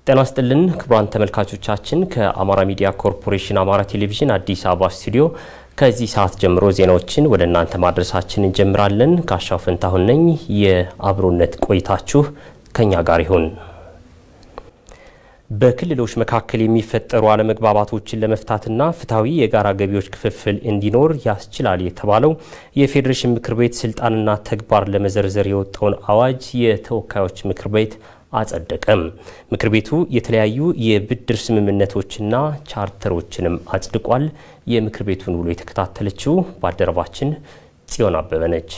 ጤና ስጥልን ክቡራን ተመልካቾቻችን፣ ከአማራ ሚዲያ ኮርፖሬሽን አማራ ቴሌቪዥን አዲስ አበባ ስቱዲዮ ከዚህ ሰዓት ጀምሮ ዜናዎችን ወደ እናንተ ማድረሳችን እንጀምራለን። ካሻው ፈንታሁን ነኝ። የአብሮነት ቆይታችሁ ከኛ ጋር ይሁን። በክልሎች መካከል የሚፈጠሩ አለመግባባቶችን ለመፍታትና ፍትሐዊ የጋራ ገቢዎች ክፍፍል እንዲኖር ያስችላል የተባለው የፌዴሬሽን ምክር ቤት ስልጣንና ተግባር ለመዘርዘር የወጣውን አዋጅ የተወካዮች ምክር ቤት አጸደቀም። ምክር ቤቱ የተለያዩ የብድር ስምምነቶችና ቻርተሮችንም አጽድቋል። የምክር ቤቱን ውሎ የተከታተለችው ባልደረባችን ጽዮን አበበ ነች።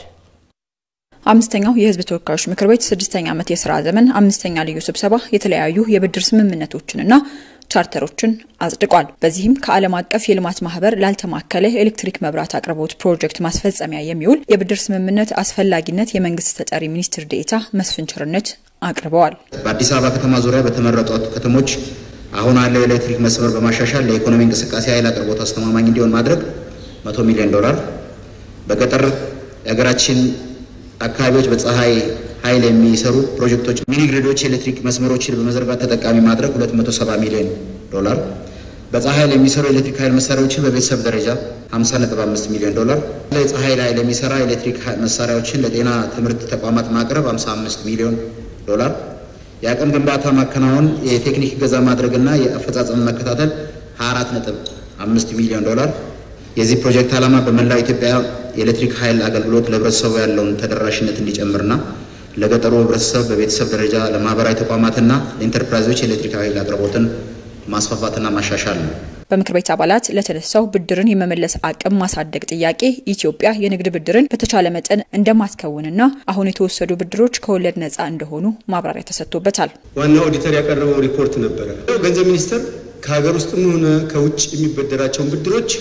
አምስተኛው የሕዝብ ተወካዮች ምክር ቤት ስድስተኛ ዓመት የስራ ዘመን አምስተኛ ልዩ ስብሰባ የተለያዩ የብድር ስምምነቶችንና ቻርተሮችን አጽድቋል። በዚህም ከዓለም አቀፍ የልማት ማህበር ላልተማከለ ኤሌክትሪክ መብራት አቅርቦት ፕሮጀክት ማስፈጸሚያ የሚውል የብድር ስምምነት አስፈላጊነት የመንግስት ተጠሪ ሚኒስትር ዴኤታ መስፍን ቸርነት አቅርበዋል። በአዲስ አበባ ከተማ ዙሪያ በተመረጡ ከተሞች አሁን ያለው የኤሌክትሪክ መስመር በማሻሻል ለኢኮኖሚ እንቅስቃሴ ኃይል አቅርቦት አስተማማኝ እንዲሆን ማድረግ መቶ ሚሊዮን ዶላር በገጠር የሀገራችን አካባቢዎች በፀሐይ ኃይል የሚሰሩ ፕሮጀክቶች ሚኒ ግሪዶች የኤሌክትሪክ መስመሮችን በመዘርጋት ተጠቃሚ ማድረግ 270 ሚሊዮን ዶላር፣ በፀሐይ ኃይል የሚሰሩ የኤሌክትሪክ ኃይል መሳሪያዎችን በቤተሰብ ደረጃ 50.5 ሚሊዮን ዶላር፣ የፀሐይ ኃይል የሚሰራ የኤሌክትሪክ መሳሪያዎችን ለጤና ትምህርት ተቋማት ማቅረብ 55 ሚሊዮን ዶላር፣ የአቅም ግንባታ ማከናወን፣ የቴክኒክ እገዛ ማድረግና የአፈጻጸም መከታተል 24.5 ሚሊዮን ዶላር። የዚህ ፕሮጀክት ዓላማ በመላው ኢትዮጵያ የኤሌክትሪክ ኃይል አገልግሎት ለህብረተሰቡ ያለውን ተደራሽነት እንዲጨምርና ለገጠሩ ህብረተሰብ በቤተሰብ ደረጃ ለማህበራዊ ተቋማትና ለኢንተርፕራይዞች የኤሌክትሪክ ኃይል አቅርቦትን ማስፋፋትና ማሻሻል ነው። በምክር ቤት አባላት ለተነሳው ብድርን የመመለስ አቅም ማሳደግ ጥያቄ ኢትዮጵያ የንግድ ብድርን በተቻለ መጠን እንደማትከውንና አሁን የተወሰዱ ብድሮች ከወለድ ነፃ እንደሆኑ ማብራሪያ ተሰጥቶበታል። ዋና ኦዲተር ያቀረበው ሪፖርት ነበረ። ገንዘብ ሚኒስቴር ከሀገር ውስጥም ሆነ ከውጭ የሚበደራቸውን ብድሮች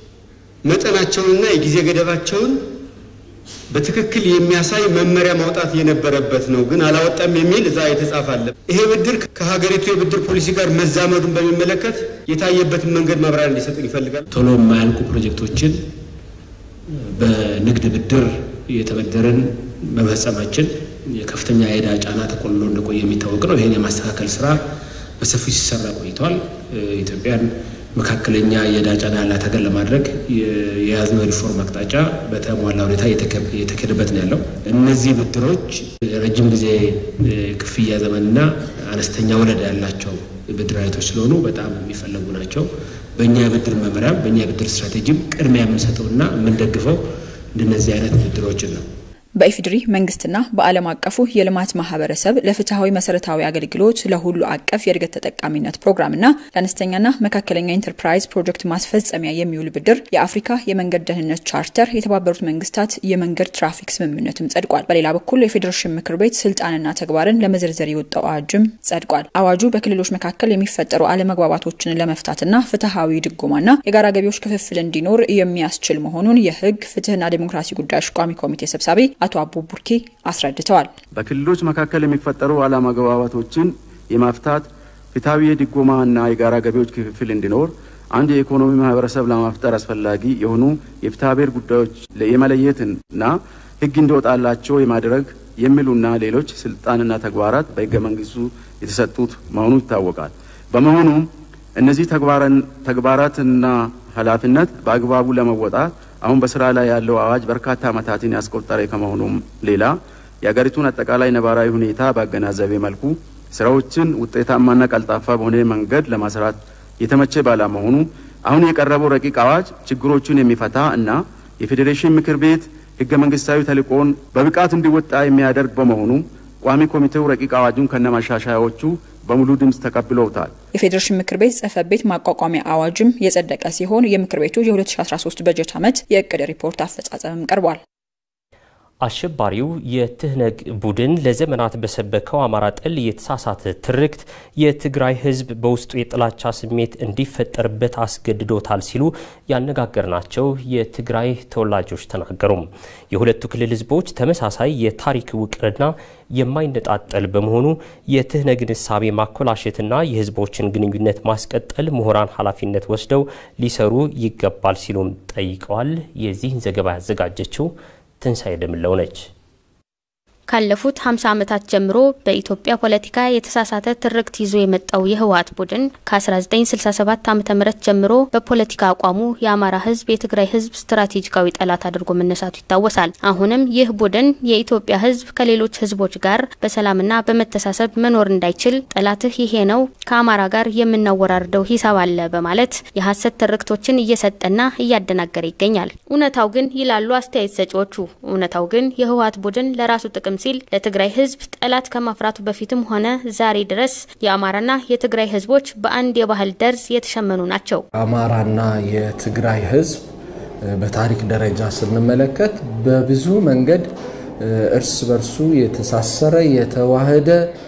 መጠናቸውንና የጊዜ ገደባቸውን በትክክል የሚያሳይ መመሪያ ማውጣት የነበረበት ነው፣ ግን አላወጣም የሚል እዛ የተጻፈ አለ። ይሄ ብድር ከሀገሪቱ የብድር ፖሊሲ ጋር መዛመዱን በሚመለከት የታየበትን መንገድ ማብራሪያ እንዲሰጡን ይፈልጋል። ቶሎ የማያልቁ ፕሮጀክቶችን በንግድ ብድር የተበደረን በመፈጸማችን የከፍተኛ የዕዳ ጫና ተቆልሎ እንደቆየ የሚታወቅ ነው። ይህን የማስተካከል ስራ በሰፊው ሲሰራ ቆይቷል። ኢትዮጵያን መካከለኛ የዕዳ ጫና ያላት ሀገር ለማድረግ የያዝነው ሪፎርም አቅጣጫ በተሟላ ሁኔታ እየተካሄደበት ነው ያለው። እነዚህ ብድሮች ረጅም ጊዜ ክፍያ ዘመንና አነስተኛ ወለድ ያላቸው ብድር አይነቶች ስለሆኑ በጣም የሚፈለጉ ናቸው። በእኛ የብድር መመሪያም በእኛ የብድር ስትራቴጂም ቅድሚያ የምንሰጠውና የምንደግፈው እንደነዚህ አይነት ብድሮችን ነው። በኢፌዴሪ መንግስትና በዓለም አቀፉ የልማት ማህበረሰብ ለፍትሐዊ መሰረታዊ አገልግሎት ለሁሉ አቀፍ የእድገት ተጠቃሚነት ፕሮግራምና ለአነስተኛና መካከለኛ ኢንተርፕራይዝ ፕሮጀክት ማስፈጸሚያ የሚውል ብድር የአፍሪካ የመንገድ ደህንነት ቻርተር፣ የተባበሩት መንግስታት የመንገድ ትራፊክ ስምምነትም ጸድቋል። በሌላ በኩል የፌዴሬሽን ምክር ቤት ስልጣንና ተግባርን ለመዘርዘር የወጣው አዋጅም ጸድቋል። አዋጁ በክልሎች መካከል የሚፈጠሩ አለመግባባቶችን ለመፍታትና ፍትሐዊ ድጎማና የጋራ ገቢዎች ክፍፍል እንዲኖር የሚያስችል መሆኑን የህግ ፍትህና ዴሞክራሲ ጉዳዮች ቋሚ ኮሚቴ ሰብሳቢ አቶ አቡ ቡርኬ አስረድተዋል። በክልሎች መካከል የሚፈጠሩ አለመግባባቶችን የማፍታት ፍትሐዊ የድጎማና የጋራ ገቢዎች ክፍፍል እንዲኖር አንድ የኢኮኖሚ ማህበረሰብ ለማፍጠር አስፈላጊ የሆኑ የፍትሐብሔር ጉዳዮች የመለየትና ህግ እንዲወጣላቸው የማድረግ የሚሉና ሌሎች ስልጣንና ተግባራት በህገ መንግስቱ የተሰጡት መሆኑ ይታወቃል። በመሆኑም እነዚህ ተግባራትና ኃላፊነት በአግባቡ ለመወጣት አሁን በስራ ላይ ያለው አዋጅ በርካታ ዓመታትን ያስቆጠረ ከመሆኑም ሌላ የሀገሪቱን አጠቃላይ ነባራዊ ሁኔታ ባገናዘበ መልኩ ስራዎችን ውጤታማና ቀልጣፋ በሆነ መንገድ ለማስራት የተመቸ ባለመሆኑ አሁን የቀረበው ረቂቅ አዋጅ ችግሮቹን የሚፈታ እና የፌዴሬሽን ምክር ቤት ህገ መንግስታዊ ተልዕኮውን በብቃት እንዲወጣ የሚያደርግ በመሆኑ ቋሚ ኮሚቴው ረቂቅ አዋጁን ከነማሻሻያዎቹ በሙሉ ድምፅ ተቀብለውታል። የፌዴሬሽን ምክር ቤት ጽህፈት ቤት ማቋቋሚያ አዋጅም የጸደቀ ሲሆን የምክር ቤቱ የ2013 በጀት ዓመት የእቅድ ሪፖርት አፈጻጸምም ቀርቧል። አሸባሪው የትህነግ ቡድን ለዘመናት በሰበከው አማራ ጠል የተሳሳተ ትርክት የትግራይ ህዝብ በውስጡ የጥላቻ ስሜት እንዲፈጠርበት አስገድዶታል ሲሉ ያነጋገርናቸው የትግራይ ተወላጆች ተናገሩም። የሁለቱ ክልል ህዝቦች ተመሳሳይ የታሪክ ውቅርና የማይነጣጠል በመሆኑ የትህነግን እሳቤ ማኮላሸትና የህዝቦችን ግንኙነት ማስቀጠል ምሁራን ኃላፊነት ወስደው ሊሰሩ ይገባል ሲሉም ጠይቀዋል። የዚህን ዘገባ ያዘጋጀችው ትንሣኤ ደምለው ነች። ካለፉት 50 ዓመታት ጀምሮ በኢትዮጵያ ፖለቲካ የተሳሳተ ትርክት ይዞ የመጣው የህወሓት ቡድን ከ1967 ዓ ም ጀምሮ በፖለቲካ አቋሙ የአማራ ህዝብ የትግራይ ህዝብ ስትራቴጂካዊ ጠላት አድርጎ መነሳቱ ይታወሳል። አሁንም ይህ ቡድን የኢትዮጵያ ህዝብ ከሌሎች ህዝቦች ጋር በሰላምና በመተሳሰብ መኖር እንዳይችል ጠላትህ ይሄ ነው፣ ከአማራ ጋር የምናወራርደው ሂሳብ አለ በማለት የሀሰት ትርክቶችን እየሰጠና እያደናገረ ይገኛል። እውነታው ግን ይላሉ አስተያየት ሰጪዎቹ፣ እውነታው ግን የህወሓት ቡድን ለራሱ ጥቅም ሲል ለትግራይ ህዝብ ጠላት ከማፍራቱ በፊትም ሆነ ዛሬ ድረስ የአማራና የትግራይ ህዝቦች በአንድ የባህል ደርዝ የተሸመኑ ናቸው። አማራና የትግራይ ህዝብ በታሪክ ደረጃ ስንመለከት በብዙ መንገድ እርስ በርሱ የተሳሰረ የተዋህደ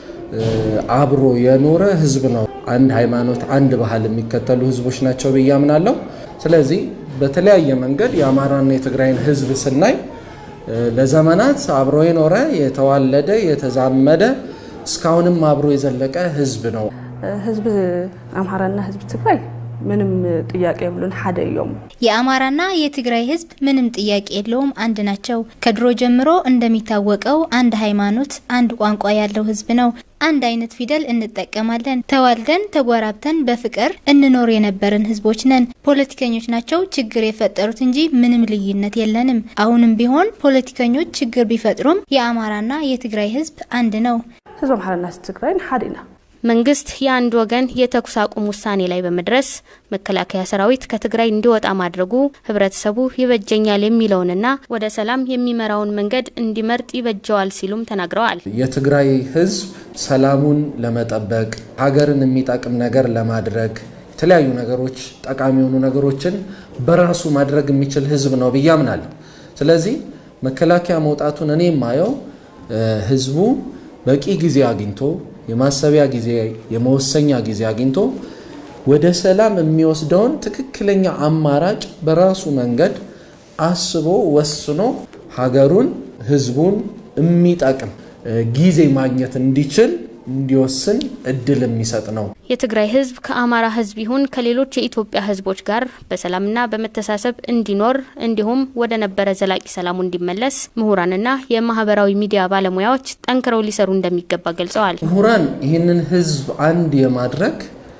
አብሮ የኖረ ህዝብ ነው። አንድ ሃይማኖት፣ አንድ ባህል የሚከተሉ ህዝቦች ናቸው ብዬ አምናለሁ። ስለዚህ በተለያየ መንገድ የአማራና የትግራይን ህዝብ ስናይ ለዘመናት አብሮ የኖረ የተዋለደ የተዛመደ እስካሁንም አብሮ የዘለቀ ህዝብ ነው። ህዝቢ አምሓራና ህዝቢ ትግራይ ምንም ጥያቄ የብሉን ሓደ እዮም። የአማራና የትግራይ ህዝብ ምንም ጥያቄ የለውም፣ አንድ ናቸው። ከድሮ ጀምሮ እንደሚታወቀው አንድ ሃይማኖት፣ አንድ ቋንቋ ያለው ህዝብ ነው። አንድ አይነት ፊደል እንጠቀማለን። ተዋልደን ተጎራብተን በፍቅር እንኖር የነበርን ህዝቦች ነን። ፖለቲከኞች ናቸው ችግር የፈጠሩት እንጂ ምንም ልዩነት የለንም። አሁንም ቢሆን ፖለቲከኞች ችግር ቢፈጥሩም የአማራና የትግራይ ህዝብ አንድ ነው። ህዝቢ አምሓራና ህዝቢ ትግራይን ሓደ ኢና። መንግስት የአንድ ወገን የተኩስ አቁም ውሳኔ ላይ በመድረስ መከላከያ ሰራዊት ከትግራይ እንዲወጣ ማድረጉ ህብረተሰቡ ይበጀኛል የሚለውንና ወደ ሰላም የሚመራውን መንገድ እንዲመርጥ ይበጀዋል ሲሉም ተናግረዋል። የትግራይ ህዝብ ሰላሙን ለመጠበቅ ሀገርን የሚጠቅም ነገር ለማድረግ የተለያዩ ነገሮች ጠቃሚ የሆኑ ነገሮችን በራሱ ማድረግ የሚችል ህዝብ ነው ብዬ አምናለሁ። ስለዚህ መከላከያ መውጣቱን እኔ የማየው ህዝቡ በቂ ጊዜ አግኝቶ የማሰቢያ ጊዜ የመወሰኛ ጊዜ አግኝቶ ወደ ሰላም የሚወስደውን ትክክለኛ አማራጭ በራሱ መንገድ አስቦ ወስኖ ሀገሩን ህዝቡን የሚጠቅም ጊዜ ማግኘት እንዲችል እንዲወስን እድል የሚሰጥ ነው። የትግራይ ህዝብ ከአማራ ህዝብ ይሁን ከሌሎች የኢትዮጵያ ህዝቦች ጋር በሰላምና በመተሳሰብ እንዲኖር እንዲሁም ወደ ነበረ ዘላቂ ሰላሙ እንዲመለስ ምሁራንና የማህበራዊ ሚዲያ ባለሙያዎች ጠንክረው ሊሰሩ እንደሚገባ ገልጸዋል። ምሁራን ይህንን ህዝብ አንድ የማድረግ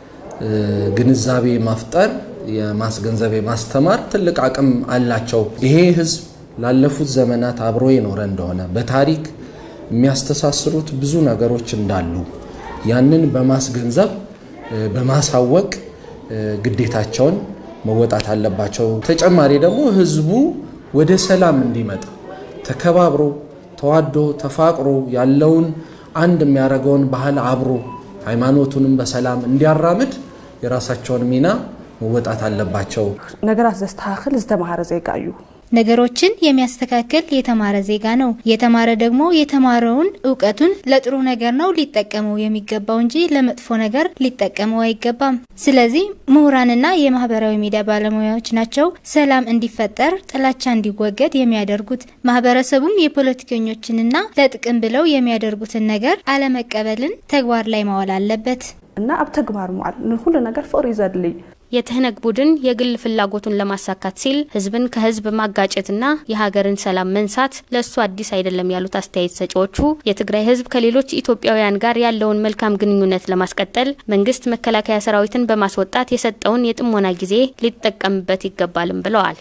ግንዛቤ ማፍጠር፣ የማስገንዘብ የማስተማር ትልቅ አቅም አላቸው። ይሄ ህዝብ ላለፉት ዘመናት አብሮ የኖረ እንደሆነ በታሪክ የሚያስተሳስሩት ብዙ ነገሮች እንዳሉ ያንን በማስገንዘብ በማሳወቅ ግዴታቸውን መወጣት አለባቸው። ተጨማሪ ደግሞ ህዝቡ ወደ ሰላም እንዲመጣ ተከባብሮ ተዋዶ ተፋቅሮ ያለውን አንድ የሚያደርገውን ባህል አብሮ ሃይማኖቱንም በሰላም እንዲያራምድ የራሳቸውን ሚና መወጣት አለባቸው። ነገራት ዘስተካክል ዝተማሃረ ዜጋ እዩ ነገሮችን የሚያስተካክል የተማረ ዜጋ ነው። የተማረ ደግሞ የተማረውን እውቀቱን ለጥሩ ነገር ነው ሊጠቀመው የሚገባው እንጂ ለመጥፎ ነገር ሊጠቀመው አይገባም። ስለዚህ ምሁራንና የማህበራዊ ሚዲያ ባለሙያዎች ናቸው ሰላም እንዲፈጠር፣ ጥላቻ እንዲወገድ የሚያደርጉት። ማህበረሰቡም የፖለቲከኞችንና ለጥቅም ብለው የሚያደርጉትን ነገር አለመቀበልን ተግባር ላይ ማዋል አለበት እና ኣብ ተግባር መዋል ንኩሉ ነገር ፍቅሪ ዘድልይ የትህነግ ቡድን የግል ፍላጎቱን ለማሳካት ሲል ህዝብን ከህዝብ ማጋጨትና የሀገርን ሰላም መንሳት ለእሱ አዲስ አይደለም ያሉት አስተያየት ሰጪዎቹ የትግራይ ህዝብ ከሌሎች ኢትዮጵያውያን ጋር ያለውን መልካም ግንኙነት ለማስቀጠል መንግስት መከላከያ ሰራዊትን በማስወጣት የሰጠውን የጥሞና ጊዜ ሊጠቀምበት ይገባልም ብለዋል።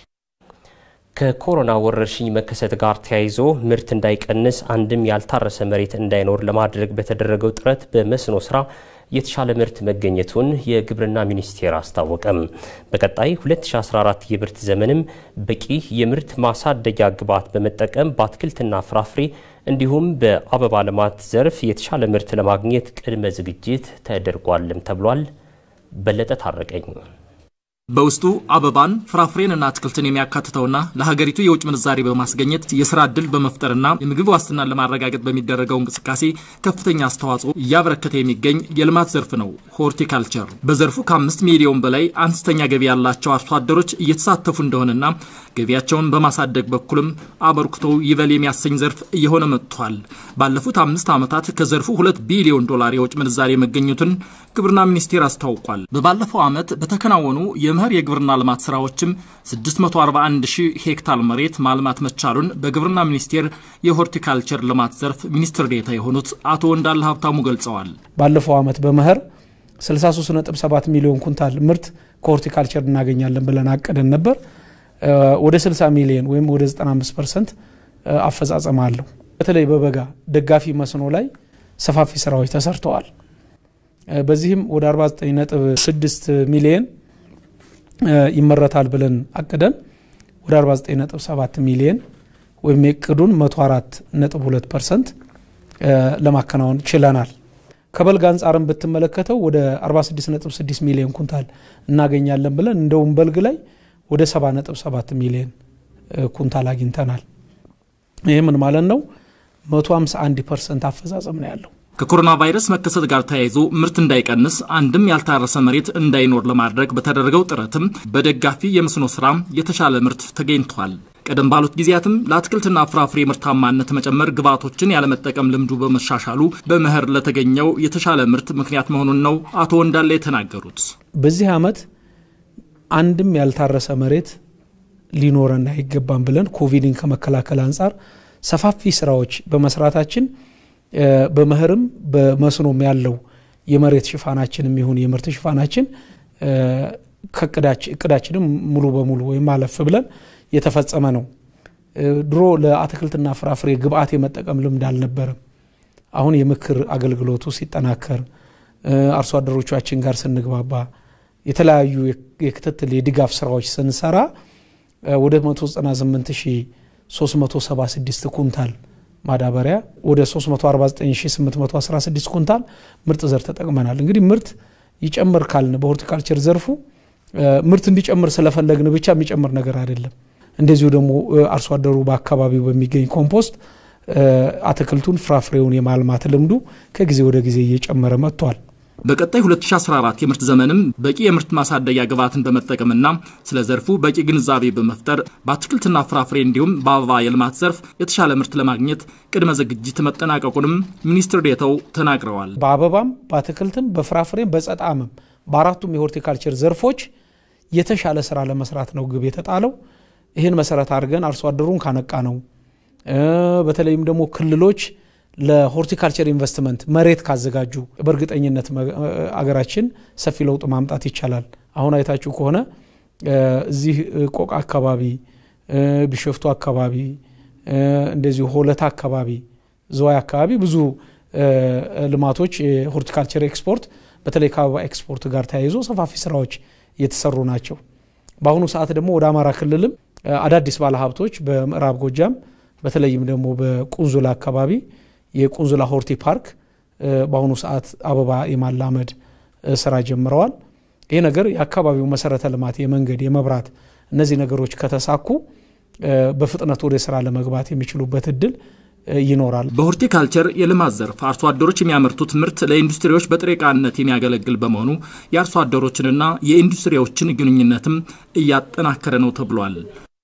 ከኮሮና ወረርሽኝ መከሰት ጋር ተያይዞ ምርት እንዳይቀንስ አንድም ያልታረሰ መሬት እንዳይኖር ለማድረግ በተደረገው ጥረት በመስኖ ስራ የተሻለ ምርት መገኘቱን የግብርና ሚኒስቴር አስታወቀም። በቀጣይ 2014 የምርት ዘመንም በቂ የምርት ማሳደጊያ ግብዓት በመጠቀም በአትክልትና ፍራፍሬ እንዲሁም በአበባ ልማት ዘርፍ የተሻለ ምርት ለማግኘት ቅድመ ዝግጅት ተደርጓልም ተብሏል። በለጠ ታረቀኝ በውስጡ አበባን ፍራፍሬንና አትክልትን የሚያካትተውና ለሀገሪቱ የውጭ ምንዛሬ በማስገኘት የስራ ዕድል በመፍጠርና የምግብ ዋስትናን ለማረጋገጥ በሚደረገው እንቅስቃሴ ከፍተኛ አስተዋጽኦ እያበረከተ የሚገኝ የልማት ዘርፍ ነው ሆርቲካልቸር። በዘርፉ ከአምስት ሚሊዮን በላይ አነስተኛ ገቢ ያላቸው አርሶ አደሮች እየተሳተፉ እንደሆነና ገቢያቸውን በማሳደግ በኩልም አበርክቶ ይበል የሚያሰኝ ዘርፍ እየሆነ መጥቷል። ባለፉት አምስት ዓመታት ከዘርፉ ሁለት ቢሊዮን ዶላር የውጭ ምንዛሬ መገኘቱን ግብርና ሚኒስቴር አስታውቋል። በባለፈው ዓመት በተከናወኑ የመኸር የግብርና ልማት ስራዎችም 641 ሺህ ሄክታር መሬት ማልማት መቻሉን በግብርና ሚኒስቴር የሆርቲካልቸር ልማት ዘርፍ ሚኒስትር ዴኤታ የሆኑት አቶ ወንዳለ ሀብታሙ ገልጸዋል። ባለፈው ዓመት በመኸር 63.7 ሚሊዮን ኩንታል ምርት ከሆርቲካልቸር እናገኛለን ብለን አቅደን ነበር። ወደ 60 ሚሊዮን ወይም ወደ 95 ፐርሰንት አፈጻጸም አለው። በተለይ በበጋ ደጋፊ መስኖ ላይ ሰፋፊ ስራዎች ተሰርተዋል። በዚህም ወደ 49.6 ሚሊዮን ይመረታል ብለን አቅደን ወደ 49.7 ሚሊዮን ወይም የቅዱን 104.2 ፐርሰንት ለማከናወን ችለናል። ከበልግ አንጻርም ብትመለከተው ወደ 46.6 ሚሊዮን ኩንታል እናገኛለን ብለን እንደውም በልግ ላይ ወደ 70.7 ሚሊዮን ኩንታል አግኝተናል። ይህ ምን ማለት ነው? 151 ፐርሰንት አፈጻጸም ነው ያለው። ከኮሮና ቫይረስ መከሰት ጋር ተያይዞ ምርት እንዳይቀንስ አንድም ያልታረሰ መሬት እንዳይኖር ለማድረግ በተደረገው ጥረትም በደጋፊ የመስኖ ስራ የተሻለ ምርት ተገኝቷል። ቀደም ባሉት ጊዜያትም ለአትክልትና ፍራፍሬ ምርታማነት መጨመር ግብዓቶችን ያለመጠቀም ልምዱ በመሻሻሉ በመኸር ለተገኘው የተሻለ ምርት ምክንያት መሆኑን ነው አቶ ወንዳለ የተናገሩት። በዚህ ዓመት አንድም ያልታረሰ መሬት ሊኖረን አይገባም ብለን ኮቪድን ከመከላከል አንጻር ሰፋፊ ስራዎች በመስራታችን በመኸርም በመስኖም ያለው የመሬት ሽፋናችንም ይሁን የምርት ሽፋናችን እቅዳችንም ሙሉ በሙሉ ወይም አለፍ ብለን የተፈጸመ ነው። ድሮ ለአትክልትና ፍራፍሬ ግብአት የመጠቀም ልምድ አልነበረም። አሁን የምክር አገልግሎቱ ሲጠናከር አርሶ አደሮቻችን ጋር ስንግባባ የተለያዩ የክትትል የድጋፍ ስራዎች ስንሰራ ወደ 198376 ኩንታል ማዳበሪያ ወደ 349816 ኩንታል ምርጥ ዘር ተጠቅመናል። እንግዲህ ምርት ይጨምር ካልን በሆርቲካልቸር ዘርፉ ምርት እንዲጨምር ስለፈለግን ብቻ የሚጨምር ነገር አይደለም። እንደዚሁ ደግሞ አርሶ አደሩ በአካባቢው በሚገኝ ኮምፖስት አትክልቱን ፍራፍሬውን የማልማት ልምዱ ከጊዜ ወደ ጊዜ እየጨመረ መጥቷል። በቀጣይ 2014 የምርት ዘመንም በቂ የምርት ማሳደጊያ ግብዓትን በመጠቀምና ስለ ዘርፉ በቂ ግንዛቤ በመፍጠር በአትክልትና ፍራፍሬ እንዲሁም በአበባ የልማት ዘርፍ የተሻለ ምርት ለማግኘት ቅድመ ዝግጅት መጠናቀቁንም ሚኒስትር ዴኤታው ተናግረዋል። በአበባም በአትክልትም በፍራፍሬም በጸጣምም በአራቱም የሆርቲካልቸር ዘርፎች የተሻለ ስራ ለመስራት ነው ግብ የተጣለው። ይህን መሰረት አድርገን አርሶ አደሩን ካነቃ ነው በተለይም ደግሞ ክልሎች ለሆርቲካልቸር ኢንቨስትመንት መሬት ካዘጋጁ በእርግጠኝነት አገራችን ሰፊ ለውጥ ማምጣት ይቻላል። አሁን አይታችሁ ከሆነ እዚህ ቆቃ አካባቢ፣ ቢሾፍቱ አካባቢ፣ እንደዚሁ ሆለታ አካባቢ፣ ዝዋይ አካባቢ ብዙ ልማቶች የሆርቲካልቸር ኤክስፖርት በተለይ ከአበባ ኤክስፖርት ጋር ተያይዞ ሰፋፊ ስራዎች እየተሰሩ ናቸው። በአሁኑ ሰዓት ደግሞ ወደ አማራ ክልልም አዳዲስ ባለሀብቶች በምዕራብ ጎጃም በተለይም ደግሞ በቁንዙላ አካባቢ የቁንዙላ ሆርቲ ፓርክ በአሁኑ ሰዓት አበባ የማላመድ ስራ ጀምረዋል። ይህ ነገር የአካባቢው መሰረተ ልማት የመንገድ፣ የመብራት እነዚህ ነገሮች ከተሳኩ በፍጥነት ወደ ስራ ለመግባት የሚችሉበት እድል ይኖራል። በሆርቲካልቸር የልማት ዘርፍ አርሶ አደሮች የሚያመርቱት ምርት ለኢንዱስትሪዎች በጥሬ ዕቃነት የሚያገለግል በመሆኑ የአርሶ አደሮችንና የኢንዱስትሪዎችን ግንኙነትም እያጠናከረ ነው ተብሏል።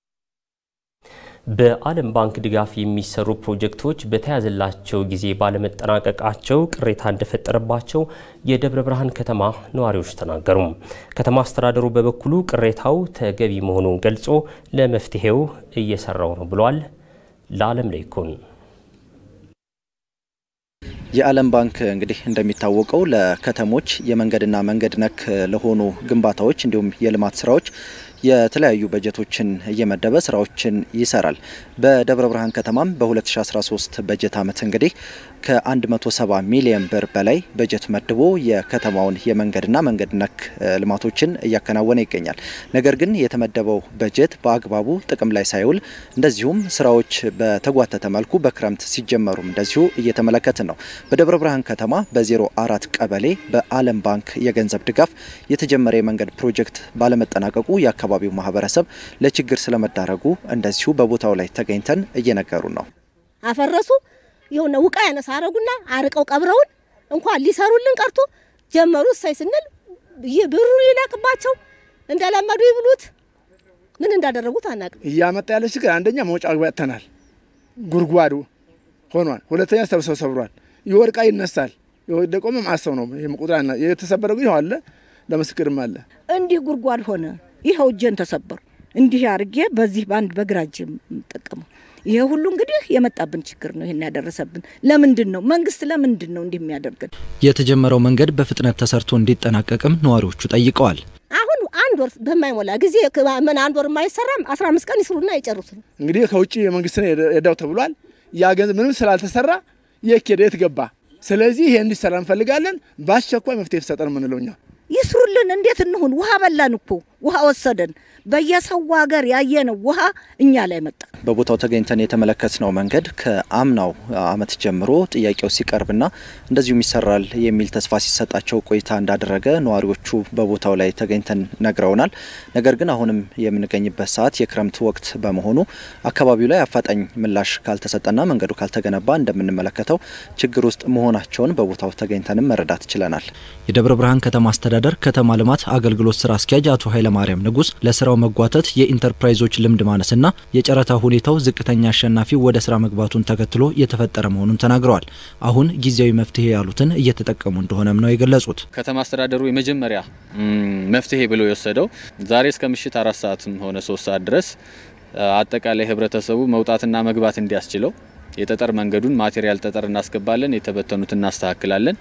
በዓለም ባንክ ድጋፍ የሚሰሩ ፕሮጀክቶች በተያዘላቸው ጊዜ ባለመጠናቀቃቸው ቅሬታ እንደፈጠረባቸው የደብረ ብርሃን ከተማ ነዋሪዎች ተናገሩ። ከተማ አስተዳደሩ በበኩሉ ቅሬታው ተገቢ መሆኑን ገልጾ ለመፍትሄው እየሰራው ነው ብሏል። ለዓለም ላይኩን የዓለም ባንክ እንግዲህ እንደሚታወቀው ለከተሞች የመንገድና መንገድ ነክ ለሆኑ ግንባታዎች እንዲሁም የልማት ስራዎች የተለያዩ በጀቶችን እየመደበ ስራዎችን ይሰራል። በደብረ ብርሃን ከተማም በ2013 በጀት ዓመት እንግዲህ ከ170 ሚሊዮን ብር በላይ በጀት መድቦ የከተማውን የመንገድና መንገድ ነክ ልማቶችን እያከናወነ ይገኛል። ነገር ግን የተመደበው በጀት በአግባቡ ጥቅም ላይ ሳይውል እንደዚሁም ስራዎች በተጓተተ መልኩ በክረምት ሲጀመሩም እንደዚሁ እየተመለከትን ነው። በደብረ ብርሃን ከተማ በ04 ቀበሌ በዓለም ባንክ የገንዘብ ድጋፍ የተጀመረ የመንገድ ፕሮጀክት ባለመጠናቀቁ የአካባቢው ማህበረሰብ ለችግር ስለመዳረጉ እንደዚሁ በቦታው ላይ ተገኝተን እየነገሩ ነው። አፈረሱ የሆነ ውቃ ያነሳ አረጉና አርቀው ቀብረውን እንኳን ሊሰሩልን ቀርቶ ጀመሩ። እሳይ ስንል ብሩ ይለቅባቸው እንደለመዱ ይብሉት ምን እንዳደረጉት አናውቅም። እያመጣ ያለ ችግር አንደኛ መውጫ መግቢያ ያጥተናል፣ ጉድጓዱ ሆኗል። ሁለተኛ ሰብሰብ ሰብሯል፣ ይወድቃ ይነሳል። የወደቀውም ማሰው ነው። ይሄ ቁጥር የተሰበረው ይኸው አለ፣ ለምስክርም አለ። እንዲህ ጉድጓድ ሆነ። ይኸው እጄን ተሰበሩ። እንዲህ አድርጌ በዚህ በአንድ በግራ እጄ የምጠቀመው ይሄ ሁሉ እንግዲህ የመጣብን ችግር ነው። ይሄን ያደረሰብን ለምንድን ነው? መንግስት ለምንድን ነው እንዲህ የሚያደርገን? የተጀመረው መንገድ በፍጥነት ተሰርቶ እንዲጠናቀቅም ነዋሪዎቹ ጠይቀዋል። አሁን አንድ ወር በማይሞላ ጊዜ ምን አንድ ወር የማይሰራም አስራ አምስት ቀን ይስሩና ይጨርሱ። እንግዲህ ከውጭ የመንግስት ነው የዳው ተብሏል። ያ ገንዘብ ምንም ስላልተሰራ የት ሄደ የት ገባ? ስለዚህ ይሄ እንዲሰራ እንፈልጋለን። በአስቸኳይ መፍትሄ ተሰጠን የምንለው እኛ ይስሩልን። እንዴት እንሁን? ውሃ በላን እኮ ውሃ ወሰደን። በየሰው ሀገር ያየነው ውሃ እኛ ላይ መጣ። በቦታው ተገኝተን የተመለከትነው መንገድ ከአምናው ዓመት ጀምሮ ጥያቄው ሲቀርብና እንደዚሁም ይሰራል የሚል ተስፋ ሲሰጣቸው ቆይታ እንዳደረገ ነዋሪዎቹ በቦታው ላይ ተገኝተን ነግረውናል። ነገር ግን አሁንም የምንገኝበት ሰዓት የክረምት ወቅት በመሆኑ አካባቢው ላይ አፋጣኝ ምላሽ ካልተሰጠና መንገዱ ካልተገነባ እንደምንመለከተው ችግር ውስጥ መሆናቸውን በቦታው ተገኝተንም መረዳት ችለናል። የደብረ ብርሃን ከተማ አስተዳደር ከተማ ልማት አገልግሎት ስራ አስኪያጅ አቶ ኃይለማርያም ንጉስ ለስራው መጓተት የኢንተርፕራይዞች ልምድ ማነስና የጨረታ ሁኔታው ዝቅተኛ አሸናፊ ወደ ስራ መግባቱን ተከትሎ የተፈጠረ መሆኑን ተናግረዋል። አሁን ጊዜያዊ መፍትሄ ያሉትን እየተጠቀሙ እንደሆነም ነው የገለጹት። ከተማ አስተዳደሩ የመጀመሪያ መፍትሄ ብሎ የወሰደው ዛሬ እስከ ምሽት አራት ሰዓትም ሆነ ሶስት ሰዓት ድረስ አጠቃላይ ህብረተሰቡ መውጣትና መግባት እንዲያስችለው የጠጠር መንገዱን ማቴሪያል ጠጠር እናስገባለን፣ የተበተኑት እናስተካክላለን።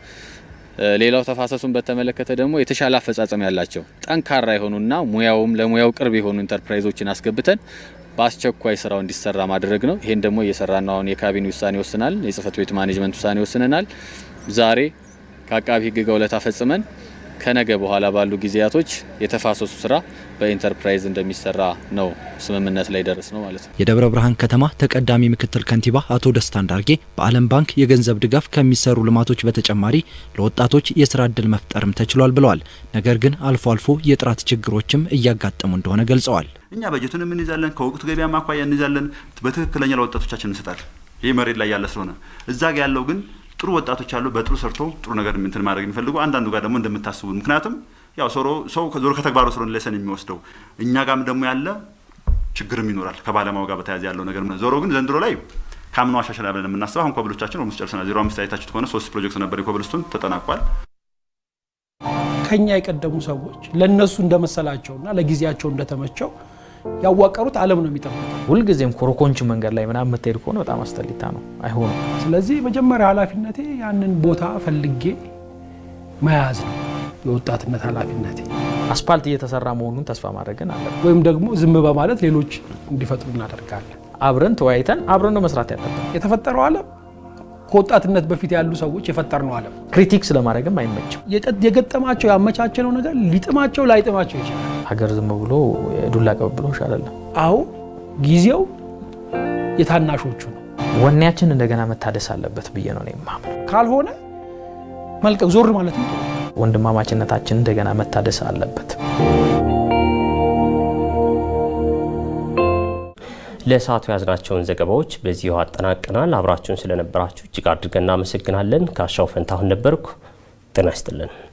ሌላው ተፋሰሱን በተመለከተ ደግሞ የተሻለ አፈጻጸም ያላቸው ጠንካራ የሆኑና ሙያውም ለሙያው ቅርብ የሆኑ ኢንተርፕራይዞችን አስገብተን በአስቸኳይ ስራው እንዲሰራ ማድረግ ነው። ይሄን ደግሞ እየሰራ ነው። አሁን የካቢኔ ውሳኔ ወስናል። የጽህፈት ቤት ማኔጅመንት ውሳኔ ወስነናል። ዛሬ ከአቃቢ ህግ ጋር ውለታ ፈጽመን ከነገ በኋላ ባሉ ጊዜያቶች የተፋሰሱ ስራ በኢንተርፕራይዝ እንደሚሰራ ነው ስምምነት ላይ ደረስ ነው ማለት ነው። የደብረ ብርሃን ከተማ ተቀዳሚ ምክትል ከንቲባ አቶ ደስታ እንዳርጌ በዓለም ባንክ የገንዘብ ድጋፍ ከሚሰሩ ልማቶች በተጨማሪ ለወጣቶች የስራ እድል መፍጠርም ተችሏል ብለዋል። ነገር ግን አልፎ አልፎ የጥራት ችግሮችም እያጋጠሙ እንደሆነ ገልጸዋል። እኛ በጀቱን እንይዛለን፣ ከወቅቱ ገበያ ማኳያ እንይዛለን፣ በትክክለኛ ለወጣቶቻችን እንሰጣለን። ይህ መሬት ላይ ያለ ስለሆነ እዛ ጋ ያለው ግን ጥሩ ወጣቶች አሉ። በጥሩ ሰርቶ ጥሩ ነገር እንትን ማድረግ የሚፈልጉ አንዳንዱ ጋር ደግሞ እንደምታስቡ ምክንያቱም ያው ሶሮ ሰው ዞሮ ከተግባሩ ስለሆነ ሌሰን የሚወስደው እኛ ጋርም ደግሞ ያለ ችግርም ይኖራል ከባለሙያው ጋር በተያያዘ ያለው ነገር ዞሮ ግን ዘንድሮ ላይ ከአምናው አሻሻል ብለን የምናስበው አሁን ኮብሎቻችን ኦልሞስት ጨርሰናል። ዜሮ አምስት አይታችሁት ከሆነ ሶስት ፕሮጀክት ነበር የኮብልስቱን ተጠናቋል። ከኛ የቀደሙ ሰዎች ለእነሱ እንደመሰላቸውና ለጊዜያቸው እንደተመቸው ያዋቀሩት ዓለም ነው የሚጠብቀው። ሁልጊዜም ኮረኮንች መንገድ ላይ ምናምን የምትሄድ ከሆነ በጣም አስጠሊታ ነው፣ አይሆንም። ስለዚህ መጀመሪያ ኃላፊነቴ ያንን ቦታ ፈልጌ መያዝ ነው የወጣትነት ኃላፊነቴ። አስፓልት እየተሰራ መሆኑን ተስፋ ማድረግን አለ ወይም ደግሞ ዝም በማለት ሌሎች እንዲፈጥሩ እናደርጋለን። አብረን ተወያይተን አብረን ነው መስራት ያለብን። የተፈጠረው ዓለም ከወጣትነት በፊት ያሉ ሰዎች የፈጠርነው ዓለም ክሪቲክስ ለማድረግም አይመችም። የገጠማቸው ያመቻቸነው ነገር ሊጥማቸው ላይጥማቸው ይችላል። ሀገር ዝም ብሎ የዱላ ቀብብሎሽ አይደለም። አዎ ጊዜው የታናሾቹ ነው። ወኔያችን እንደገና መታደስ አለበት ብዬ ነው የማምነው። ካልሆነ መልቀቅ ዞር ማለት ነው። ወንድማማችነታችን እንደገና መታደስ አለበት። ለሰዓቱ ያዝናቸውን ዘገባዎች በዚሁ አጠናቅናል። አብራችሁን ስለነበራችሁ እጅግ አድርገን እናመሰግናለን። ካሻው ፈንታሁን ነበርኩ። ጤና ይስጥልን።